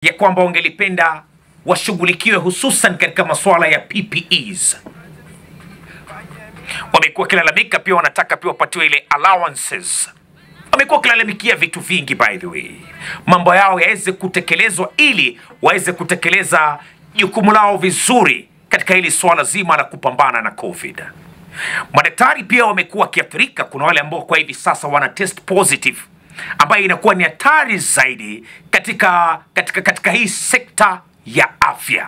ya kwamba wangelipenda washughulikiwe hususan katika masuala ya PPEs. Wamekuwa wakilalamika pia, wanataka pia wapatiwe ile allowances. Wamekuwa wakilalamikia vitu vingi, by the way, mambo yao yaweze kutekelezwa ili waweze kutekeleza jukumu lao vizuri katika hili swala zima la kupambana na COVID. Madaktari pia wamekuwa wakiathirika. Kuna wale ambao kwa hivi sasa wana test positive, ambayo inakuwa ni hatari zaidi katika, katika, katika hii sekta ya afya.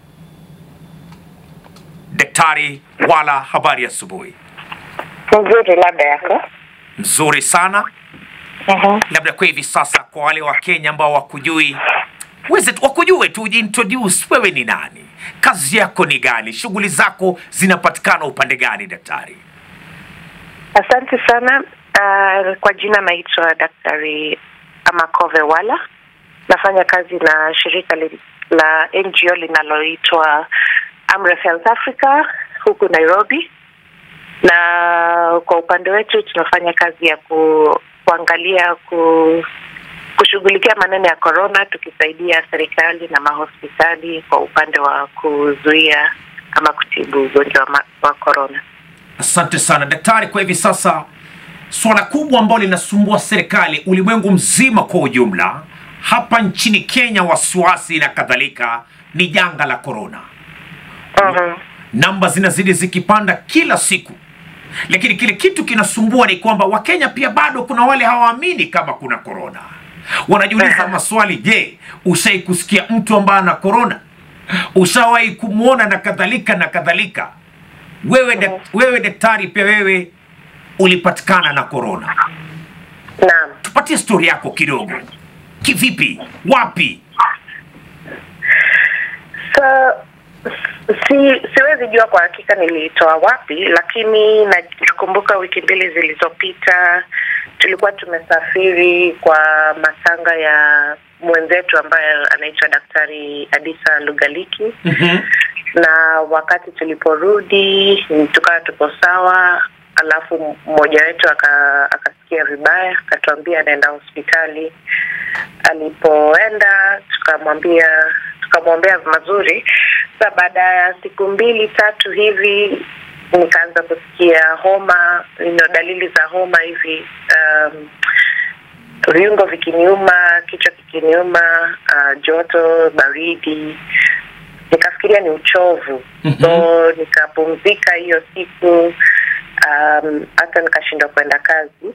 Daktari Wala, habari ya asubuhi. Nzuri, labda yako. Mzuri sana. Mhm. Labda kwa hivi sasa, kwa wale wa Kenya ambao wakujui, weze wakujue tu, ujiintroduce. Wewe ni nani? Kazi yako ni gani? Shughuli zako zinapatikana upande gani, daktari? Asante sana. Uh, kwa jina naitwa Daktari Amakove Wala. Nafanya kazi na shirika li, la NGO linaloitwa Amref Health Africa huku Nairobi, na kwa upande wetu tunafanya kazi ya ku, kuangalia ku, kushughulikia maneno ya corona, tukisaidia serikali na mahospitali kwa upande wa kuzuia ama kutibu ugonjwa wa ma- wa corona. Asante sana daktari. Kwa hivi sasa swala kubwa ambalo linasumbua serikali ulimwengu mzima kwa ujumla, hapa nchini Kenya wasiwasi na kadhalika, ni janga la korona. Mhm. Namba zinazidi zikipanda kila siku, lakini kile kitu kinasumbua ni kwamba Wakenya pia bado kuna wale hawaamini kama kuna korona. Wanajiuliza Aha. maswali, je, ushai kusikia mtu ambaye ana korona? Ushawahi kumwona na kadhalika na kadhalika. Wewe, dak, wewe daktari, pia wewe ulipatikana na korona. Naam. Tupatie stori yako kidogo, kivipi, wapi? So, si siwezi jua kwa hakika nilitoa wapi, lakini na- nakumbuka wiki mbili zilizopita tulikuwa tumesafiri kwa matanga ya mwenzetu ambaye anaitwa Daktari Adisa Lugaliki Mhm. na wakati tuliporudi tukawa tuko sawa, alafu mmoja wetu aka, akasikia vibaya, akatuambia anaenda hospitali. Alipoenda tukamwambia tukamwombea mazuri. Sasa baada ya siku mbili tatu hivi nikaanza kusikia homa, ino dalili za homa hivi um, viungo vikiniuma, kichwa kikiniuma, uh, joto, baridi nikafikiria ni uchovu Mhm. so nikapumzika hiyo siku um, hata nikashindwa kwenda kazi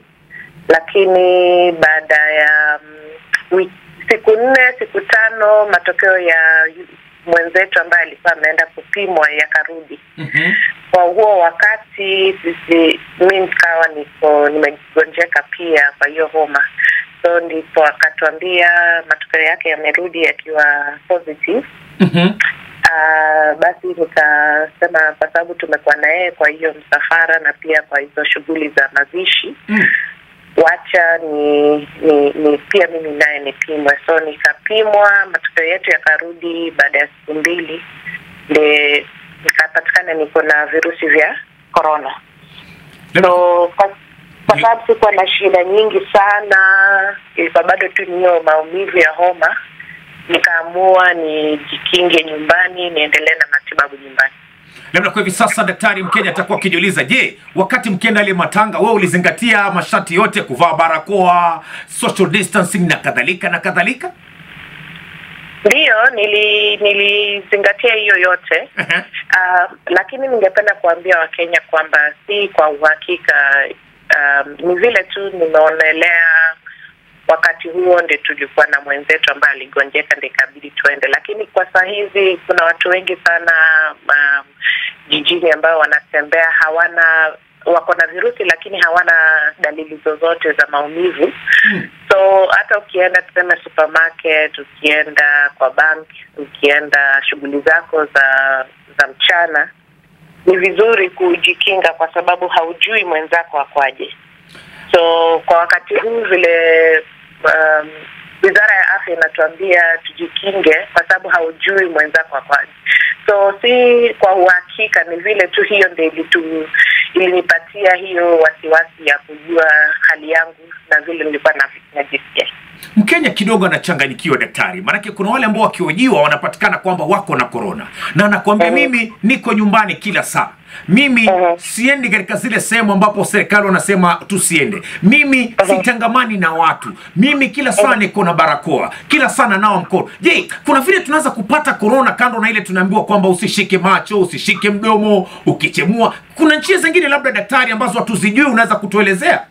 lakini baada ya um, wiki, siku nne siku tano matokeo ya yu- mwenzetu ambaye alikuwa ameenda kupimwa yakarudi Mhm. kwa huo wakati sisi mi nikawa niko nimegonjeka pia kwa hiyo homa so ndipo akatuambia matokeo yake yamerudi yakiwa positive Mhm. Uh, basi nikasema kwa sababu tumekuwa na yeye kwa hiyo msafara na pia kwa hizo shughuli za mazishi Mm. wacha ni, ni, ni pia mimi naye nipimwe so nikapimwa matokeo yetu yakarudi baada ya siku mbili ndi nikapatikana niko na virusi vya corona so kwa kwa sababu sikuwa na shida nyingi sana ilikuwa bado tu ni hiyo maumivu ya homa nikaamua nijikinge nyumbani niendelee na matibabu nyumbani labda kwa hivi sasa daktari mkenya atakuwa akijiuliza je wakati mkienda ile matanga wewe ulizingatia masharti yote kuvaa barakoa social distancing na kadhalika na kadhalika ndiyo nili nilizingatia hiyo yote Ehe. uh, lakini ningependa kuambia wakenya kwamba si kwa uhakika um, ni vile tu nimeonelea wakati huo ndi tulikuwa na mwenzetu ambaye aligonjeka ndi ikabidi tuende lakini kwa saa hizi kuna watu wengi sana um, jijini ambao wanatembea hawana wako na virusi lakini hawana dalili zozote za maumivu Mm. so hata ukienda tuseme supermarket ukienda kwa bank ukienda shughuli zako za za mchana ni vizuri kujikinga kwa sababu haujui mwenzako akwaje so kwa wakati huu vile um, wizara ya afya inatuambia tujikinge kwa sababu haujui mwenzako akwaje so si kwa uhakika ni vile tu hiyo ndio ilitu ilinipatia hiyo wasiwasi ya kujua hali yangu na vile nilikuwa na- najisikia Mkenya kidogo anachanganyikiwa daktari, maanake kuna wale ambao wakihojiwa wanapatikana kwamba wako na korona, na anakuambia Mhm. mimi niko nyumbani kila saa, mimi Mhm. siendi katika zile sehemu ambapo serikali wanasema tusiende, mimi sitangamani na watu, mimi kila saa niko na barakoa, kila saa nanawa mkono. Je, kuna vile tunaweza kupata korona kando na ile tunaambiwa kwamba usishike macho, usishike mdomo, ukichemua? Kuna njia zingine labda daktari ambazo hatuzijui, unaweza kutuelezea?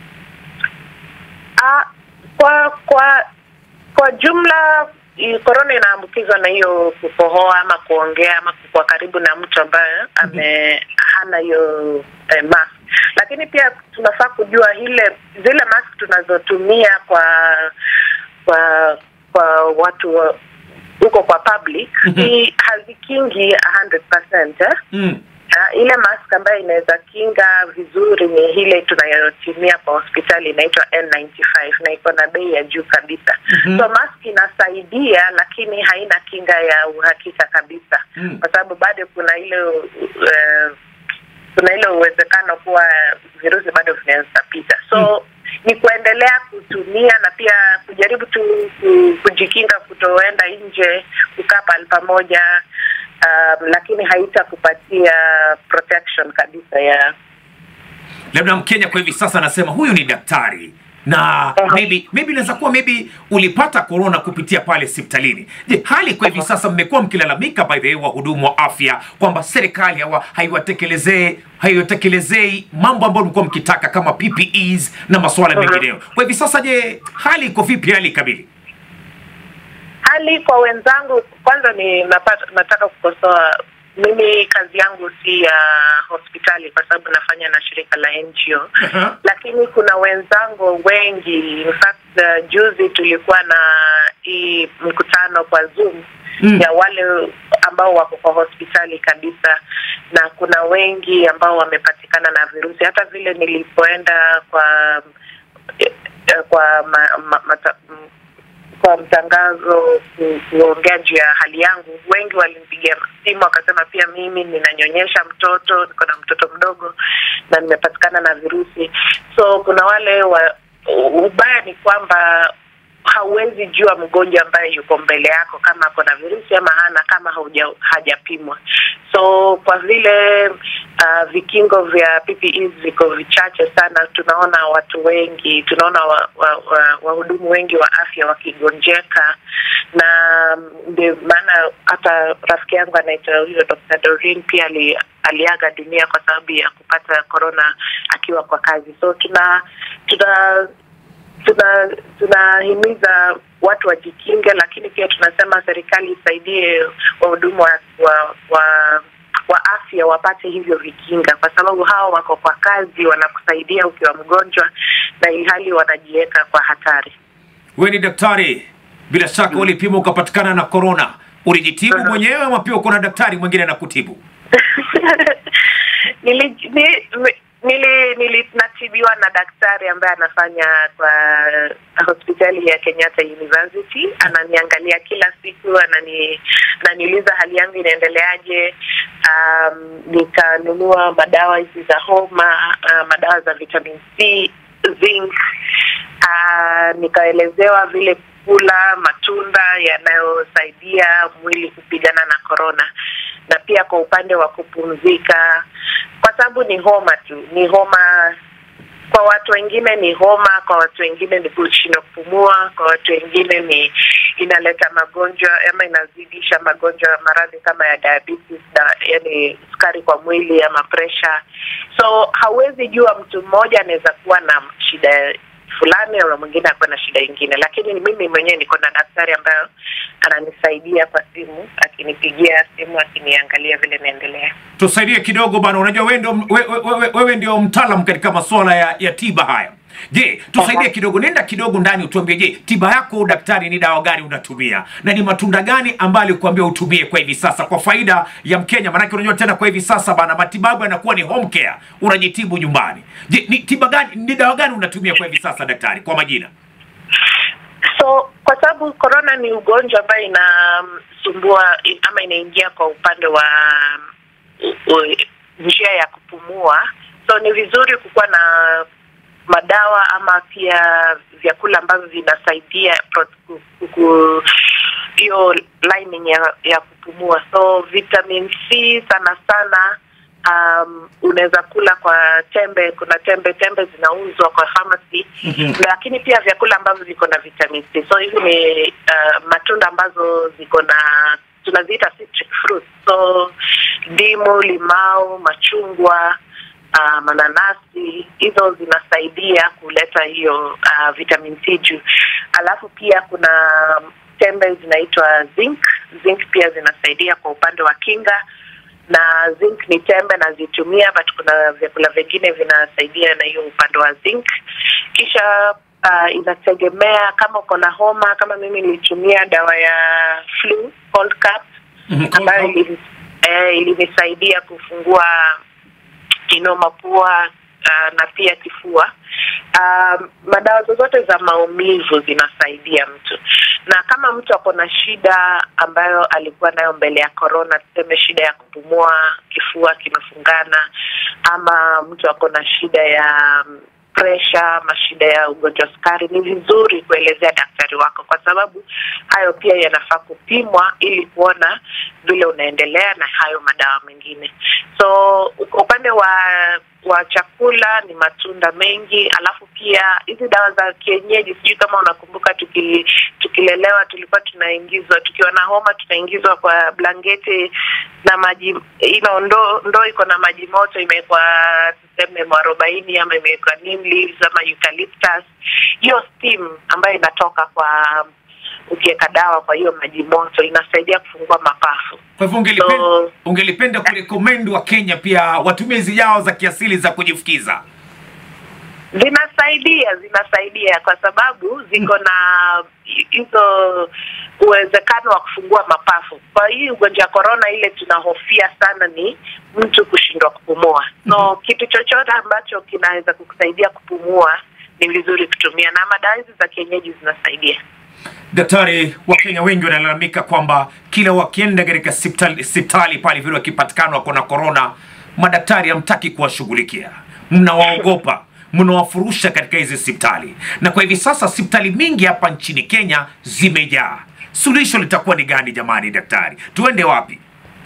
Ah, kwa kwa kwa jumla i- korona inaambukizwa na hiyo kukohoa ama kuongea ama kuwa karibu na mtu ambaye ame hana hiyo eh, mask lakini pia tunafaa kujua ile zile mask tunazotumia kwa kwa kwa watu wa- huko kwa public Mhm. ni hazikingi 100% eh? Mm. Uh, ile mask ambayo inaweza kinga vizuri ni ile tunayotumia kwa hospitali inaitwa N95 na iko na bei ya juu kabisa. Mhm. So mask inasaidia, lakini haina kinga ya uhakika kabisa, Mm. kwa sababu bado kuna ile uh, kuna ile uwezekano kuwa virusi bado vinaweza pita. So ni kuendelea kutumia na pia kujaribu tu ku- kujikinga kutoenda nje, kukaa pahali pamoja um, lakini haitakupatia protection kabisa ya labda mkenya kwa hivi sasa anasema huyu ni daktari na Aha. maybe maybe inaweza kuwa maybe ulipata corona kupitia pale hospitalini je hali kwa hivi sasa mmekuwa mkilalamika by the way wahudumu wa afya kwamba serikali hawa haiwatekelezei haiwatekelezei mambo ambayo mlikuwa mkitaka kama ppes na masuala Aha. mengineyo kwa hivi sasa je hali iko vipi hali kamili hali kwa wenzangu. Kwanza ni napata, nataka kukosoa mimi, kazi yangu si ya hospitali kwa sababu nafanya na shirika la NGO Aha. lakini kuna wenzangu wengi in fact uh, juzi tulikuwa na hii mkutano kwa Zoom Mm. ya wale ambao wako kwa hospitali kabisa, na kuna wengi ambao wamepatikana na virusi. Hata vile nilipoenda kwa eh, eh, kwa ma, ma, mata, m- kwa mtangazo ku- kuongea juu ya hali yangu, wengi walinipigia simu wakasema, pia mimi ninanyonyesha mtoto, niko na mtoto mdogo na nimepatikana na virusi. So kuna wale wa, ubaya ni kwamba hauwezi jua mgonjwa ambaye yuko mbele yako kama ako na virusi ama hana, kama hauja, hajapimwa. So kwa vile uh, vikingo vya PPEs viko vichache sana, tunaona watu wengi, tunaona wahudumu wa, wa, wahudumu wengi wa afya wakigonjeka, na ndio maana hata rafiki yangu anaitwa huyo Dr. Doreen pia ali, aliaga dunia kwa sababu ya kupata corona akiwa kwa kazi. So tuna tuna tuna tunahimiza watu wajikinge, lakini pia tunasema serikali isaidie wahudumu wa, wa, wa wa afya wapate hivyo vikinga, kwa sababu hao wako kwa kazi, wanakusaidia ukiwa mgonjwa, na ilhali wanajiweka kwa hatari. wewe ni daktari bila shaka ulipima ukapatikana na corona ulijitibu Aha. mwenyewe ama pia uko na daktari mwingine anakutibu nili, ni, nili, nili natibiwa na daktari ambaye anafanya kwa hospitali ya Kenyatta University. Ananiangalia kila siku, anani ananiuliza hali yangu inaendeleaje. Um, nikanunua madawa hizi za homa, uh, madawa za vitamin C, zinc. Uh, nikaelezewa vile kula matunda yanayosaidia mwili kupigana na korona na pia kwa upande wa kupumzika, kwa sababu ni homa tu, ni homa. Kwa watu wengine ni homa, kwa watu wengine ni kushindwa kupumua, kwa watu wengine ni inaleta magonjwa ama inazidisha magonjwa, maradhi kama ya diabetes na yani sukari kwa mwili ama pressure. So hauwezi jua mtu mmoja anaweza kuwa na shida fulani na mwingine akuwa na shida ingine, lakini mimi mwenyewe niko na daktari ambayo ananisaidia kwa simu, akinipigia simu, akiniangalia vile naendelea. tusaidie kidogo bana unajua wewe ndio wewe, wewe, wewe ndio mtaalam katika masuala ya, ya tiba haya je tusaidie Aha. kidogo nenda kidogo ndani utuambie je tiba yako daktari ni dawa gani unatumia na ni matunda gani ambayo alikuambia utumie kwa hivi sasa kwa faida ya mkenya manake unajua tena kwa hivi sasa bana matibabu yanakuwa ni home care unajitibu nyumbani je ni tiba gani ni dawa gani unatumia kwa hivi sasa daktari kwa majina So kwa sababu corona ni ugonjwa ambayo inasumbua ama inaingia kwa upande wa u- u- njia ya kupumua, so ni vizuri kukuwa na madawa ama pia vyakula ambavyo vinasaidia pro- ku- ku- ku- hiyo lining ya, ya kupumua so vitamin c sana sana um, unaweza kula kwa tembe kuna tembe tembe zinauzwa kwa pharmacy Mhm. lakini pia vyakula ambavyo viko na vitamin c so hivi ni uh, matunda ambazo ziko na tunaziita citric fruits so ndimu limau machungwa uh, mananasi hizo zinasaidia kuleta hiyo uh, vitamin c juu alafu pia kuna tembe zinaitwa zinc zinc pia zinasaidia kwa upande wa kinga na zinc ni tembe nazitumia but kuna vyakula vingine vinasaidia na hiyo upande wa zinc kisha uh, inategemea kama uko na homa kama mimi nilitumia dawa ya flu cold cap Mhm, cold ambayo cap. ili- eh, ilinisaidia kufungua kino mapua uh, na pia kifua um, madawa zozote za maumivu zinasaidia mtu na kama mtu ako na shida ambayo alikuwa nayo mbele ya corona tuseme shida ya kupumua kifua kimefungana ama mtu ako na shida ya mm, presha ama shida ya ugonjwa wa sukari ni vizuri kuelezea daktari wako kwa sababu hayo pia yanafaa kupimwa ili kuona vile unaendelea na hayo madawa mengine so kwa upande wa wa chakula ni matunda mengi alafu pia hizi dawa za kienyeji sijui kama unakumbuka tuki, tukilelewa tulikuwa tunaingizwa tukiwa na homa tunaingizwa kwa blanketi na maji ino ndoo ndo iko na maji moto imewekwa tuseme mwarobaini ama imewekwa neem leaves ama eucalyptus hiyo steam ambayo inatoka kwa ukiweka dawa kwa hiyo maji moto inasaidia kufungua mapafu Kwa hivyo ungelipenda, So- ungelipenda kurekomendi wa Kenya pia watumie hizi dawa za kiasili za kujifukiza. zinasaidia zinasaidia kwa sababu ziko na hizo uwezekano wa kufungua mapafu kwa hii ugonjwa wa korona ile tunahofia sana ni mtu kushindwa kupumua so kitu chochote ambacho kinaweza kukusaidia kupumua ni vizuri kutumia na madawa hizi za kienyeji zinasaidia Daktari, Wakenya wengi wanalalamika kwamba kila wakienda katika hospitali hospitali pale vile wakipatikana wako na korona, madaktari hamtaki kuwashughulikia, mnawaogopa, mnawafurusha katika hizi hospitali, na kwa hivi sasa hospitali mingi hapa nchini Kenya zimejaa. Suluhisho litakuwa ni gani jamani, daktari? Tuende wapi?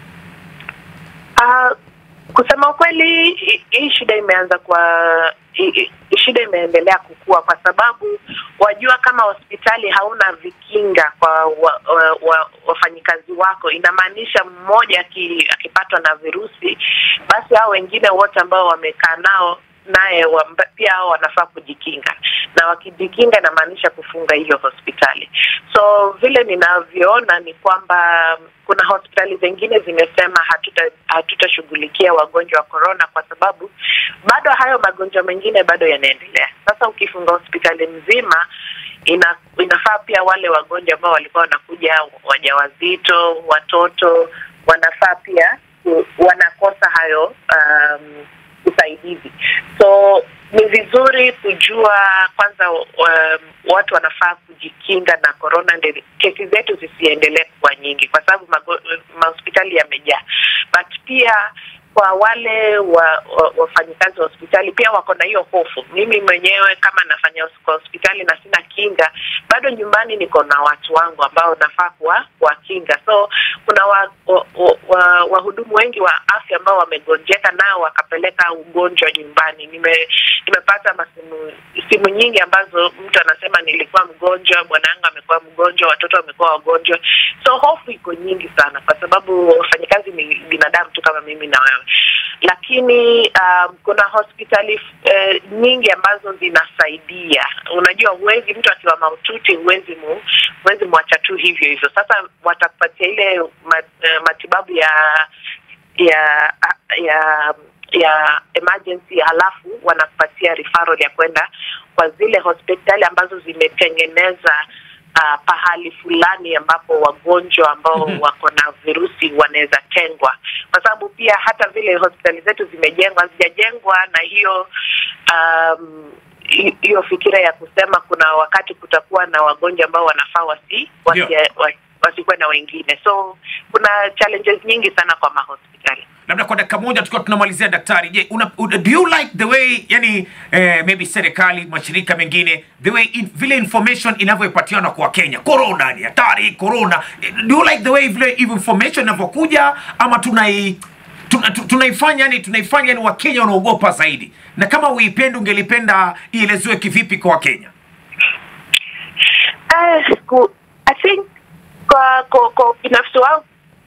Uh, kusema ukweli hi- hii shida imeanza kwa hi- hi- shida imeendelea kukua kwa sababu wajua kama hospitali hauna vikinga kwa wa, wa, wa, wafanyikazi wako inamaanisha mmoja aki- akipatwa na virusi basi hao wengine wote ambao wamekaa nao naye wamba- pia hao wanafaa kujikinga na wakijikinga inamaanisha kufunga hiyo hospitali so vile ninavyoona ni kwamba kuna hospitali zingine zimesema hatuta hatutashughulikia wagonjwa wa corona kwa sababu bado hayo magonjwa mengine bado yanaendelea sasa ukifunga hospitali mzima ina, inafaa pia wale wagonjwa ambao walikuwa wanakuja wajawazito watoto wanafaa pia ku- wanakosa hayo um, usaidizi so ni vizuri kujua kwanza um, watu wanafaa kujikinga na corona ndio kesi zetu zisiendelee kuwa nyingi kwa sababu mago- mahospitali yamejaa but pia kwa wale wa, wa, wafanyikazi wa hospitali pia wako na hiyo hofu mimi mwenyewe kama nafanya hos- kwa hospitali na sina kinga bado nyumbani niko na watu wangu ambao nafaa kuwa kuwakinga so kuna wahudumu wa, wa, wa wahudumu wengi wa afya ambao wamegonjeka nao wakapeleka ugonjwa nyumbani nime nimepata masimu simu nyingi ambazo mtu anasema nilikuwa mgonjwa bwanangu amekuwa mgonjwa watoto wamekuwa wagonjwa so hofu iko nyingi sana kwa sababu wafanyakazi ni binadamu tu kama mimi na wewe lakini um, kuna hospitali eh, nyingi ambazo zinasaidia unajua huwezi mtu akiwa maututi huwezi mu, huwezi mwacha tu hivyo hivyo sasa watakupatia ile mat, eh, matibabu ya ya ya ya emergency halafu wanakupatia referral ya kwenda kwa zile hospitali ambazo zimetengeneza uh, pahali fulani ambapo wagonjwa ambao Mhm. wako na virusi wanaweza tengwa kwa sababu pia hata vile hospitali zetu zimejengwa hazijajengwa na hiyo um, hi- hiyo fikira ya kusema kuna wakati kutakuwa na wagonjwa ambao wanafaa wasi, wasi, Ndio. wasi wasikuwe na wengine so kuna challenges nyingi sana kwa mahospitali labda kwa dakika moja tukiwa tunamalizia daktari je una, una, do you like the way yani eh, maybe serikali mashirika mengine the way in, vile information inavyopatiana kwa Kenya corona ni hatari corona Eh, do you like the way vile information inavyokuja ama tunai tuna- tu- tunaifanya yani tunaifanya yani wakenya wanaogopa zaidi na kama uipendi ungelipenda ielezewe kivipi kwa wakenya Uh, ku- I think kwa kwa, kwa binafsi wangu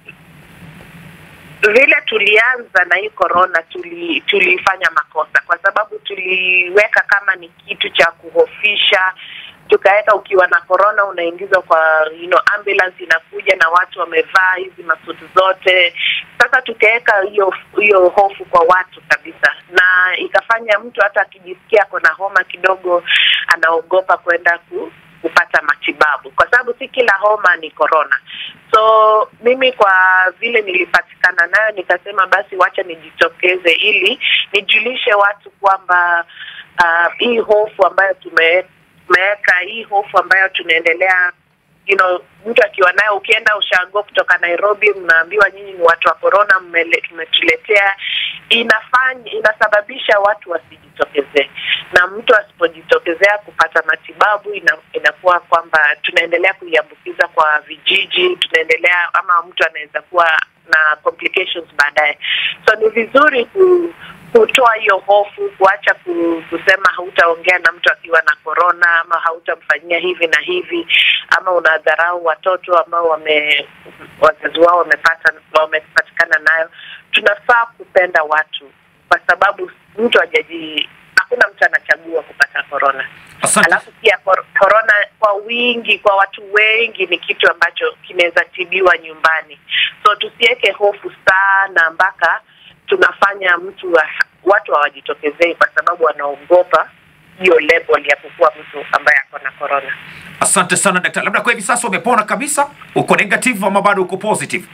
vile tulianza na hii corona tuli tulifanya makosa kwa sababu tuliweka kama ni kitu cha kuhofisha tukaweka ukiwa na corona unaingizwa kwa you know, ambulance inakuja na watu wamevaa hizi masuti zote sasa tukaweka hiyo hiyo hofu kwa watu kabisa na ikafanya mtu hata akijisikia ako na homa kidogo anaogopa kwenda ku, kupata matibabu kwa sababu si kila homa ni corona so mimi kwa vile nilipatikana nayo nikasema basi wacha nijitokeze ili nijulishe watu kwamba uh, hii hofu ambayo tume- tumeweka hii hofu ambayo tunaendelea you know, mtu akiwa nayo ukienda ushago kutoka Nairobi mnaambiwa nyinyi ni watu wa corona mmele- mmetuletea inafanya inasababisha watu wasijitokezee na mtu asipojitokezea kupata matibabu ina, inakuwa kwamba tunaendelea kuiambukiza kwa vijiji tunaendelea ama mtu anaweza kuwa na complications baadaye so ni vizuri ku, kutoa hiyo hofu kuacha ku, kusema hautaongea na mtu akiwa na korona ama hautamfanyia hivi na hivi ama unadharau watoto ambao wame wazazi wao wamepata wamepatikana nayo tunafaa kupenda watu kwa sababu mtu hajaji hakuna mtu anachagua kupata korona asante alafu pia kor- korona kwa wingi kwa watu wengi ni kitu ambacho kinaweza tibiwa nyumbani so tusiweke hofu sana mpaka tunafanya mtu wa, watu hawajitokezei kwa sababu wanaogopa hiyo level ya kukuwa mtu ambaye ako na korona asante sana daktari labda kwa hivi sasa umepona kabisa uko negative ama bado uko positive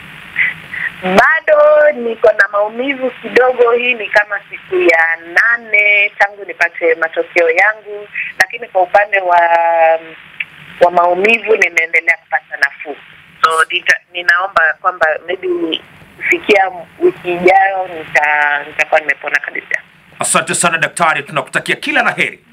bado niko na maumivu kidogo hii ni kama siku ya nane tangu nipate matokeo yangu lakini kwa upande wa wa maumivu nimeendelea kupata nafuu so nita, ninaomba kwamba maybe kufikia wiki ijayo nita- nitakuwa nimepona kabisa asante sana daktari tunakutakia kila la heri